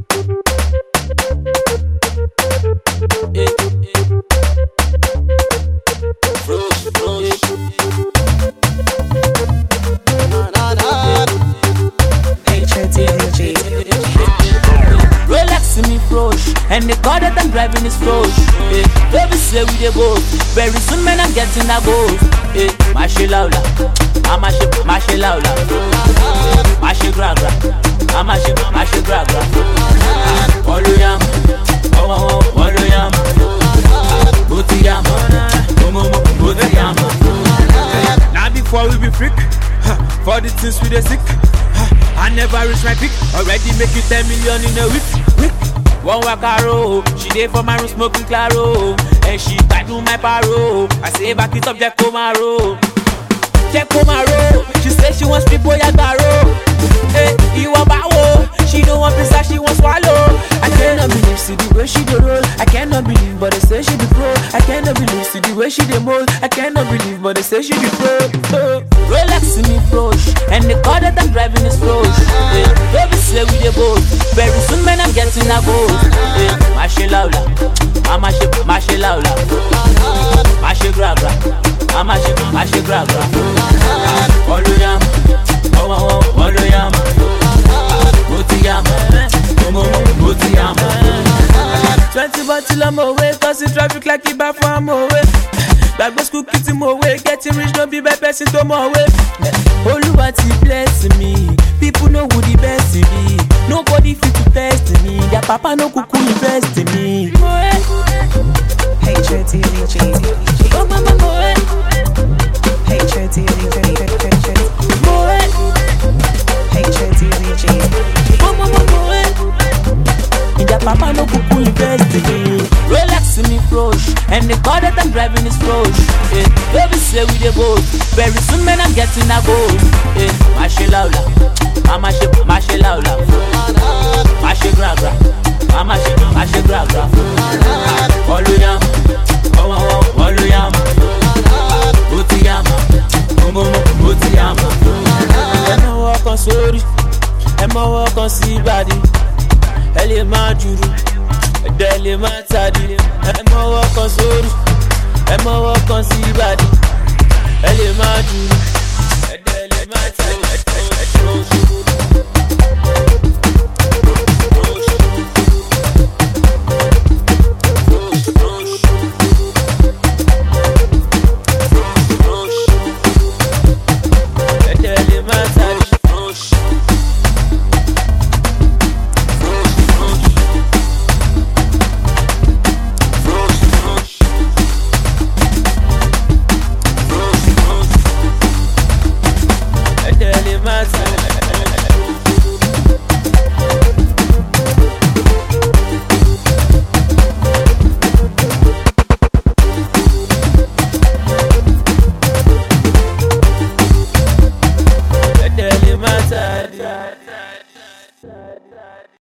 Eh, eh. Frosh, frosh. Na, na, na. HOTG. Rolex me frosh, and the car that I'm driving is frosh. Eh, baby say we dey both. Very soon, man, I'm getting a gold. Eh, mashi laula, amashi, mashi laula, mashi gra gra, amashi, mashi gra gra. Waluyam, oh oh oh, waluyam, butiyam, oh oh oh, butiyam. Now before we be freak, huh, for the things we dey sick. huh, I never reach my peak. Already make you 10 million in a week. week. One wakaro, she dey for my room smoking claro, and she do my paro. I say back it up, Jack Komaro. Jack Komaro, she say she wants people yagaro. Hey, you want bawo? She don't want pizza, she want swallow. I cannot believe see the way she dey roll. I cannot believe, but they say she be pro. I cannot believe see the way she dey mold. I cannot believe, but they say she be pro. Oh. Rolex me frosh, and the car that I'm driving is frosh. Hey, baby say we dey both. Very soon, man, I'm getting a gold. Hey, mashi laula, amashi, mashi laula, mashi gra gra, amashi, mashi gra gra. Waluyam, oh oh oh, waluyam, butiyam, oh oh oh, butiyam. Twenty bottle I'm away, causing traffic like it back from away. Gbàgbé school kí tí mo wé, getting rich no be by person tó mọ̀ wé. Olúwa ti bless me, people know who the best be. Nobody fit to test me, their papa no kuku invest in me. HOTG. Oh mama moe, HOTG. moe, HOTG. oh mama moe. Their papa no kuku invest in me. Rolex me frosh, and the car that I'm driving is frosh. Eh, baby say we dey both. Very soon, man, I'm getting a gold. Eh, mashi laula, amashi, mashi laula, mashi gra gra, amashi, mashi gra gra. Waluyam, oh oh oh, waluyam, butiyam, oh oh oh, butiyam. Ẹ mọ ọkàn sórí, ẹ mọ ọkàn sí ìbàdí, ẹ lè máa jùrù, ẹ̀dẹ̀ lè máa tàdí. Ẹ mọ ọkàn sórí, ẹ mọ ọkàn sí ìbàdí, ẹ lè máa jùrù, ẹ̀dẹ̀ lè máa tàdí.